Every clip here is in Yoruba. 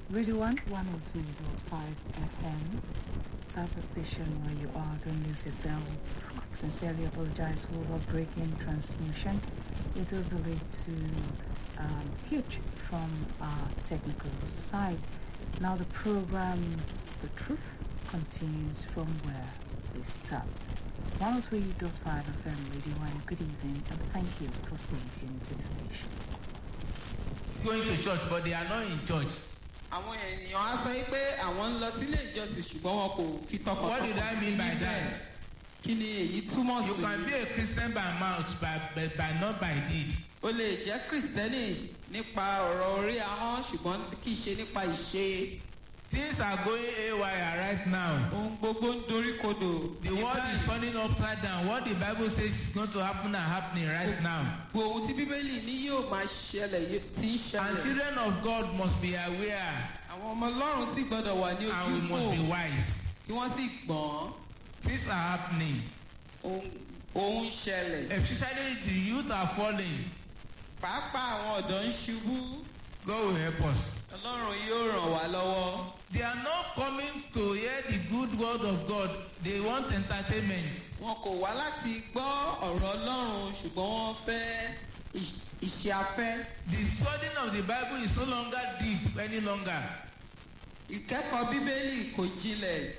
Radio 1 103.5 FM. That's the station where you are. Don't lose yourself. Sincerely apologize for our breaking transmission. It was a way to um, huge from our technical side. Now the program, The Truth, continues from where we stopped. 103.5 FM Radio 1. Good evening and thank you for staying tuned to the station. going to church but they are not in church. àwọn ènìyàn á sọ pé àwọn ń lọ sílé ìjọsìn ṣùgbọ́n wọn kò fi tọkàntọkàn What did I mean by níbẹ̀. that? kí ni èyí túmọ̀ You can sí? be a Christian by mouth but, but, but not by deed. o lè jẹ́ kristẹni nípa ọ̀rọ̀ orí ahọ́n ṣùgbọ́n kì í ṣe nípa ìṣe. Things are going haywire right now. ohun gbogbo ń dorí kodò. The ní world is báyìí. turning upside down. What the Bible says is going to happen are happening right now. gbogbo ohun tí bíbélì ní yóò máa ṣẹlẹ̀ yóò ti ń And ṣẹlẹ̀. children of God must be aware àwọn ọmọ ọlọ́run sì gbọ́dọ̀ wà ní and we ojú must be fò wise. kí wọ́n sì gbọ́n. Things are happening. ohun- ohun ń ṣẹlẹ̀. Especially the youth are falling. pàápàá àwọn ọ̀dọ́ ń ṣubú. God will help us. ọlọ́run yóò ràn wá lọ́wọ́. They are not coming to hear the good word of God. They want entertainment. wọn kò wá láti gbọ́ ọ̀rọ̀ ọlọ́run ṣùgbọ́n wọ́n fẹ́ ìṣ- ìṣe afẹ́. The studying of the Bible is no longer deep any longer. ìkẹ́kọ̀ọ́ bíbélì kò jinlẹ̀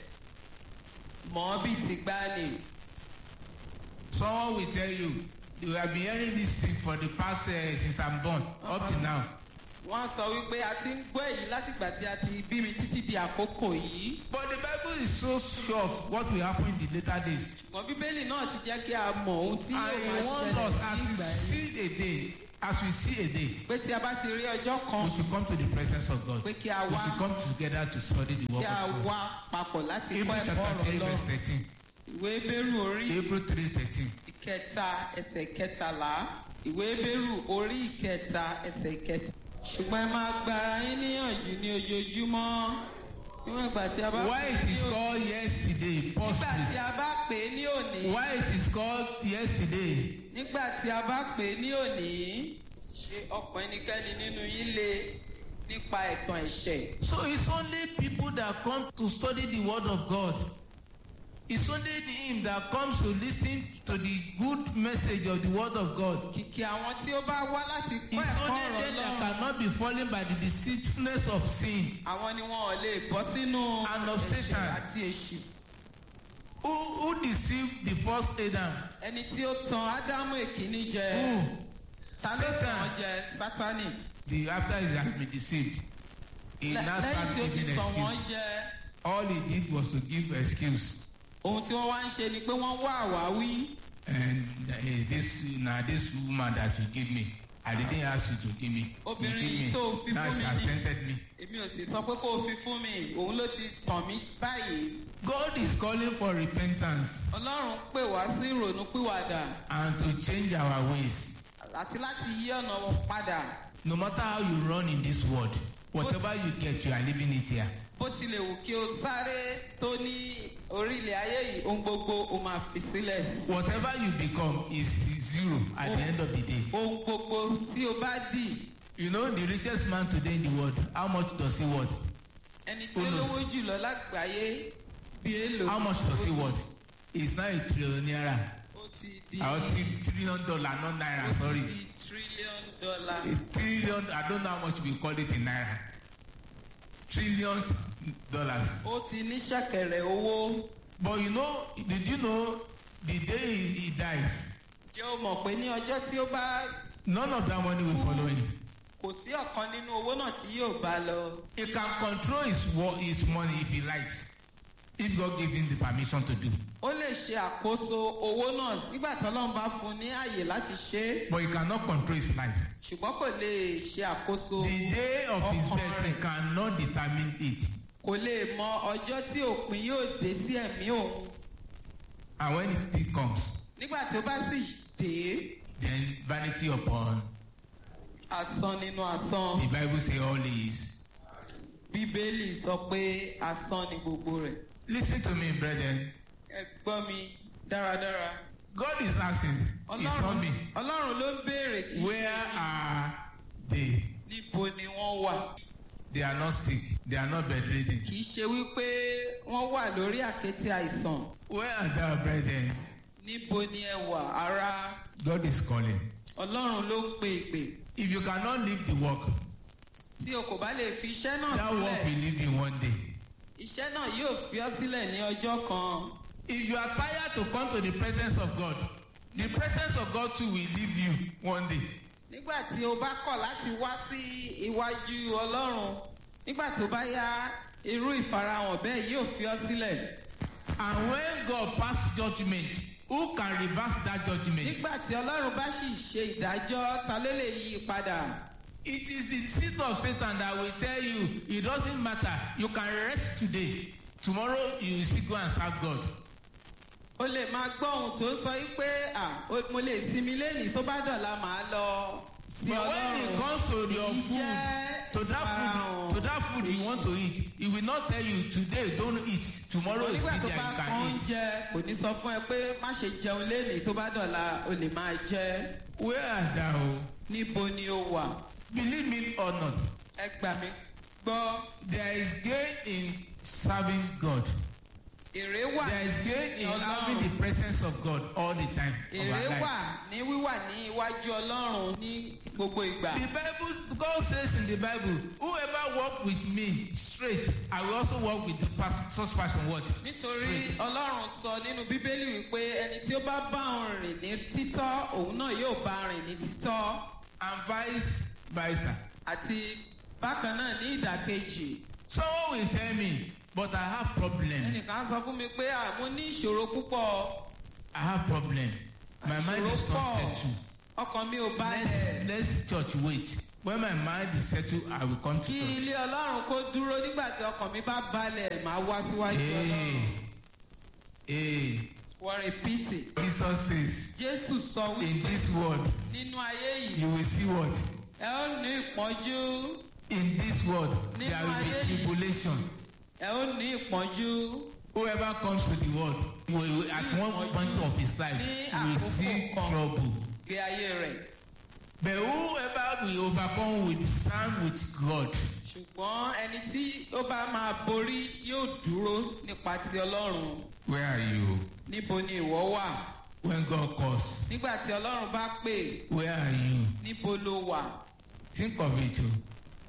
mọ́ bíi ti gbani. Someone will tell you, you have been hearing this thing for the past uh, since I'm born, up to now. wọ́n sọ wípé a ti ń gbọ́ èyí látìgbà tí a ti bí mi títí di àkókò yìí. But the Bible is so sure of what will happen in the later days. ṣùgbọ́n bíbélì náà ti jẹ́ kí a mọ̀ ohun tí And yóò he máa warns ṣẹlẹ̀ us ní as ìgbà we yìí. see a day, as we see a day, pé tí a bá ti rí ọjọ́ kan we should come to the presence of God. pé kí a We wá should come together to study the kí word a of God. wá papọ̀ láti kọ́ Hebrew ẹ̀kọ́ chapter ọ̀rọ̀ 3 verse lọ. 13. ìwé bẹ́rù orí Hebrew 3 13. ìkẹta ẹsẹ̀ kẹtàlá ìwé bẹ́rù orí ìkẹta ẹsẹ̀ kẹta. ṣùgbọ́n ẹ máa gba ara yín níyànjú ní ojoojúmọ́ níwọ̀n ìgbà tí a bá Why pè é it ní is òní. called yesterday, pause nígbà tí please. a bá pè é ní òní. Why it is called yesterday? nígbà tí a bá pè é ní òní. ṣé ọkàn ẹnikẹ́ni nínú yín le nípa ẹ̀tàn ẹ̀ṣẹ̀. So it's only people that come to study the word of God. It's only him that comes to listen to the good message of the word of God. kìkì àwọn tí ó bá wá láti kọ́ It's ẹ̀kọ́ only ọ̀rọ̀ them that lọ́rùn. cannot be fallen by the deceitfulness of sin. àwọn ni wọn ò lè bọ́ sínú And of ẹ̀ṣẹ̀ Satan. àti èṣù. Who, who deceived the first Adam? ẹni tí ó tan ádámù èkíní jẹ Who? ta ló tàn án Satan. jẹ sátánì The, after he has been deceived, he Lẹ- now lẹ́yìn started tí ó ti giving tàn wọ́n excuse. jẹ All he did was to give excuse. ohun tí wọ́n wá ń ṣe ni pé wọ́n wá àwáwí And uh, this now this woman that you give me, I didn't ask you to give me. You Obìnrin give yìí me. tó fi Now fún she mi has ni. tempted me. èmi ò sì sọ pé kó o fi fún mi òun ló ti tàn mí báyìí God is calling for repentance ọlọ́run pè wá sí ìrònú pìwàdà and to change our ways. àti láti yí ọ̀nà wọn padà No matter how you run in this world, whatever you get, you are living it here. bó tilẹ̀ wù kí o sáré tó ní orílẹ̀ ayé yìí ohun gbogbo o máa fi sílẹ̀ Whatever you become is zero at the end of the day. ohun gbogbo tí o bá dì You know, the richest man today in the world, how much does he worth? ẹni tí Who ó knows? lówó jùlọ lágbàáyé bí èlò How much does he worth? He's not a trillionaire. ó ti di Or tri- trillion dollar, not ó naira, ti sorry. di trillion dollar A trillion, I don't know how much we call it in naira. Trillions dollars. ó ti ní ṣẹ̀kẹ̀rẹ̀ owó But you know, did you know the day he, he dies, jẹ́ o mọ̀ pé ní ọjọ́ tí ó bá none of that money will follow him. kò sí ọ̀kan nínú owó náà tí yóò bá lọ He can control his wo- his money if he likes, if God give him the permission to do. ó lè ṣe àkóso owó náà nígbà tí ọlọ́run bá fún un ní àyè láti ṣe é But he cannot control his life. ṣùgbọ́n kò lè ṣe àkóso The day of his ọkàn death, he rẹ̀ cannot determine it. kò lè mọ ọjọ́ tí òpin yóò dé sí ẹ̀mí òun And when it comes, nígbà tí ó bá sì dé then vanity upon asán nínú asán the Bible say all is. bíbélì sọ pé asán ni gbogbo rẹ̀ Listen to me, brethren. ẹ gbọ́ mi dáradára God is asking, He's not ọlọ́run me. ọlọ́run ló ń béèrè kì í ṣe Where mí. are they? níbo ni wọ́n wà they are not sick, they are not bedridden. kì í ṣe wípé wọ́n wà lórí àkéte àìsàn Where are thou, brethren? níbo ni ẹ wà ara God is calling. ọlọ́run ló ń pe ìpè If you cannot leave the work, tí o kò bá lè fi iṣẹ́ náà that work sílẹ̀ will leave you one day. iṣẹ́ náà yóò fi ọ́ sílẹ̀ ní ọjọ́ kan If you are tired to come to the presence of God, the presence of God too will leave you one day. nígbà tí o bá kọ̀ láti wá sí iwájú ọlọ́run nígbà tó bá yá irú ìfarahàn bẹ́ẹ̀ yóò fi ọ́ sílẹ̀ And when God pass judgment, who can reverse that judgment? nígbà tí ọlọ́run bá sì ṣe ìdájọ́ ta ló lè yí i padà It is the seed of Satan that will tell you it doesn't matter. You can rest today. Tomorrow you will still go and serve God. o lè máa gbọ́ ohun tó ń sọ yí pé à o- mo lè sinmi lẹ́nìí tó bá dọ̀la màá lọ sí But when it ọlọ́run comes to your Èyí food, jẹ́ to that ìfarahàn food, to that food you want to eat, it will not tell you today don't eat. Tomorrow is nígbà still tó there bá you kan can eat. oúnjẹ kò ní sọ fún ẹ pé má ṣe jẹun lẹ́nìí tó bá dọ̀la o lè máa jẹ Where art thou? níbo ni o wà Believe me or not, ẹ gbà mí gbọ́ there is gain in serving God. èrè wà There is gain ní in having ọlọ́run the presence of God all the time of èrè our wà lives. ní wíwà ní iwájú ọlọ́run ní gbogbo ìgbà The Bible, God says in the Bible, whoever walk with me straight, I will also walk with the pers- such person what? nítorí Straight. ọlọ́run sọ nínú bíbélì wípé ẹni tí ó bá bá òun rìn ní títọ́ òun náà yóò bá rìn ní títọ́ And vice versa. àti bákan náà ní ìdàkejì Someone will tell me, but I have problem. ẹnìkan sọ fún mi pé à mo ní ìṣòro púpọ̀ I have problem. My mind ìṣòro is not pọ̀ settled. ọkàn mi ò Let's, balẹ̀ let's church wait. When my mind is settled, I will come to kí church. ilé ọlọ́run kó dúró nígbà tí ọkàn mi bá balẹ̀ màá wá síwájú Hey, ọlọ́run hey. wọ́n rìpítì Jesus says, jésù sọ in wípé this world, nínú ayé yìí you will see what? ẹ ó ní ìpọ́njú In this world, Nínú there will ayé be yìí. tribulation. ẹ ó ní ìpọ́njú Whoever comes to the world, will, will- at one point of his life, Ní will àkókò see kan. trouble. gbé ayé rẹ̀ But whoever will overcome will stand with God. ṣùgbọ́n ẹni tí ó bá máa borí yóò dúró nípa ti ọlọ́run Where are you? níbo ni ìwọ wà When God calls, nígbà tí ọlọ́run bá pè where are you? níbo ló wà Think of it. oh.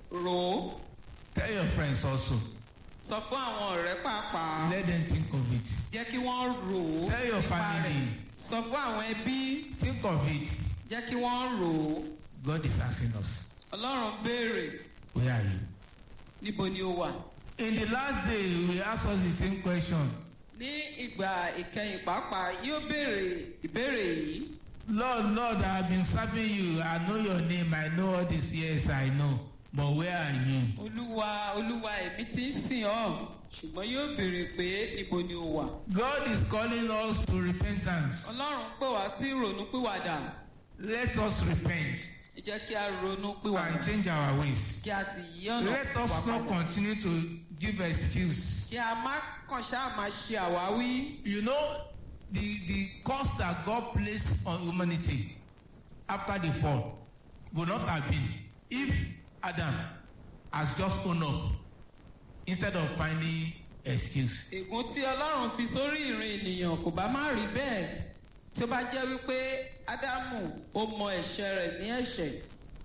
rò ó Tell your friends also. sọ fún àwọn ọ̀rẹ́ pàápàá Let them think of it. jẹ́ kí wọ́n rò ó Tell your nípa family. rẹ̀ sọ fún àwọn ẹbí Think of it. jẹ́ kí wọ́n rò ó God is asking us. ọlọ́run béèrè Where are you? níbo ni ó wà. In the last day, we will ask us the same question. ní ìgbà ìkẹyìn pàápàá yóò béèrè ìbéèrè yìí Lord, Lord, I have been serving you. I know your name. I know all these years. I know. But where are you? olúwa olúwa èmi ti ń sìn ọ́ ṣùgbọ́n yóò béèrè pé níbo ni ó wà. God is calling us to repentance. ọlọ́run pè wá sí ìrònúpìwàdà Let us repent ẹ jẹ́ kí a ronú pìwàdà and change our ways. kí a sì yí ọ̀nà Let us wa not padà continue to give excuse. kí a má kàn ṣáà máa ṣe àwáwí. You know, the, the cost that God placed on humanity after the fall would not have been if Adam has just owned up instead of finding excuse. ègún tí ọlọ́run fi sórí ìrìn ènìyàn kò bá má rí bẹ́ẹ̀ tí ó bá jẹ́ wípé ádámù ó mọ ẹ̀ṣẹ̀ rẹ̀ ní ẹ̀ṣẹ̀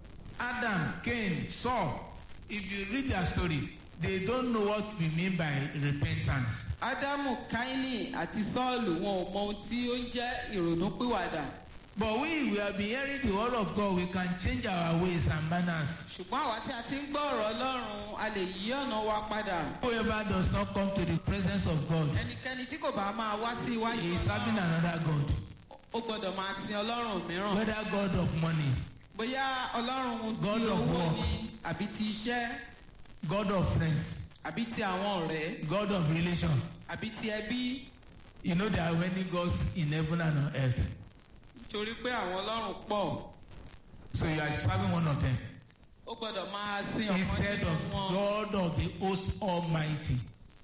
Adam, Cain, Saul, if you read their story, they don't know what we mean by repentance. ádámù káínì àti sọ́ọ̀lù wọn ò mọ ohun tí ó ń jẹ́ ìrònúpìwàdà But we, we have been hearing the word of God, we can change our ways and manners. ṣùgbọ́n àwa tí a ti ń gbọ́ ọ̀rọ̀ ọlọ́run a lè yí ọ̀nà wa padà Whoever does not come to the presence of God ẹnikẹ́ni tí kò bá máa wá sí iwájú he is serving ọlọ́run another God, ó gbọ́dọ̀ máa sin ọlọ́run mìíràn whether God of money, bóyá ọlọ́run God ti of owó war. ni àbí ti iṣẹ́ God of friends, àbí ti àwọn ọ̀rẹ́ God of relation. àbí ti ẹbí You know there are many gods in heaven and on earth. nítorí pé àwọn ọlọ́run pọ̀ So you are serving one of them ó gbọ́dọ̀ máa sin ọ̀kan instead nínú of wọn God of the host Almighty,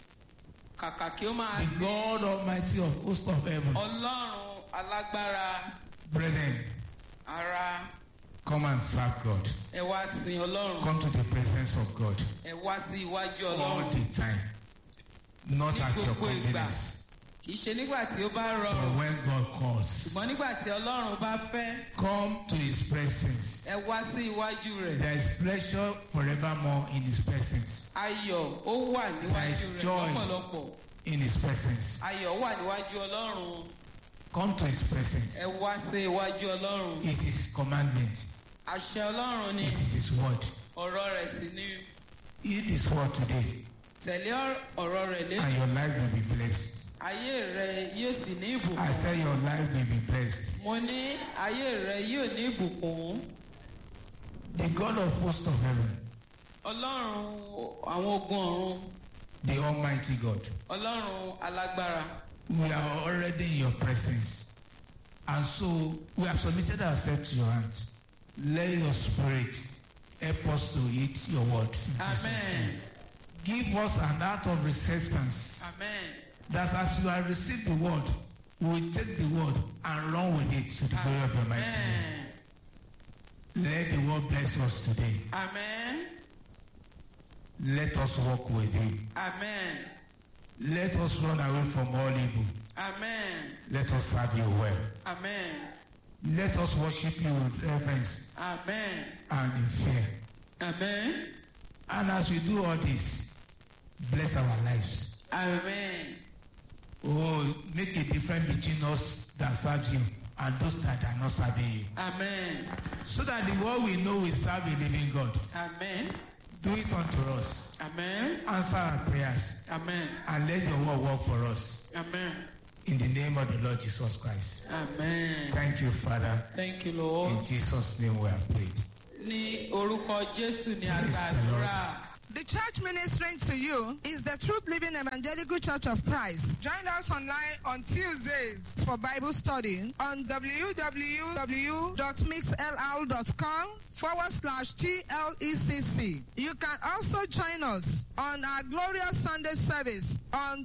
kàkà kí ó máa the sin God Almighty of host of heaven. ọlọ́run alágbára Brethren, ara Come and serve God. ẹ wá sin ọlọ́run Come to the presence of God ẹ wá sí iwájú all ọlọ́run the time. Not Ní at your gbogbo ìgbà. convenience. kì í ṣe nígbà tí ó bá But rọrùn when God calls, ṣùgbọ́n nígbà tí ọlọ́run bá fẹ́ come to His presence. ẹ wá sí iwájú rẹ̀ There is pleasure forevermore in His presence. ayọ̀ ó wà níwájú is rẹ̀ joy. lọ́pọ̀lọpọ̀ In His presence. ayọ̀ wà níwájú ọlọ́run Come to His presence. ẹ wá sí iwájú ọlọ́run It is His commandment. àṣẹ ọlọ́run ni It is His word. ọ̀rọ̀ rẹ̀ sì ni Eat His word today, tẹ̀lé ọ̀rọ̀ rẹ̀ lé and your life will be blessed. ayé rẹ̀ yóò sì ní I ìbùkún say your life will be blessed. mo ní ayé rẹ̀ yóò ní ìbùkún The God of hosts of heaven, ọlọ́run àwọn ogun ọ̀run the Almighty God, ọlọ́run alágbára we are already in your presence. And so we have submitted ourselves to your hands. Let your spirit help us to eat your word. in Jesus' amen name. Give us an heart of receptance. amen That as you have received the word, we will take the word and run with it to the glory of your mighty name. amen Let the word bless us today. amen Let us walk with you. amen Let us run away from all evil. amen Let us serve you well. amen Let us worship you with reverence amen and in fear. amen And as we do all this, bless our lives. amen Oh, make a difference between us that serves you and those that are not serving you. amen So that the world will know we serve a living God. amen Do it unto us. amen Answer our prayers amen and let your word work for us. amen In the name of the Lord Jesus Christ. amen Thank you, Father. thank you lord In Jesus' name we have prayed. ní orúkọ jésù ní Praise the àgbàdúrà. The church ministering to you is the Truth Living Evangelical Church of Christ. Join us online on Tuesdays for Bible study on www.mixll.com forward slash TLECC. You can also join us on our glorious Sunday service on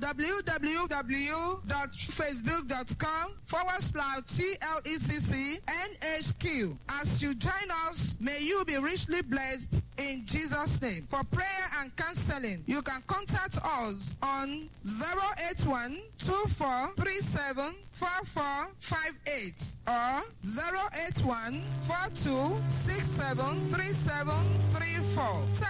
www.facebook.com forward slash TLECC NHQ. As you join us, may you be richly blessed in Jesus' name. For prayer and counseling, you can contact us on 081 2437 4458 or 081 4267 3734.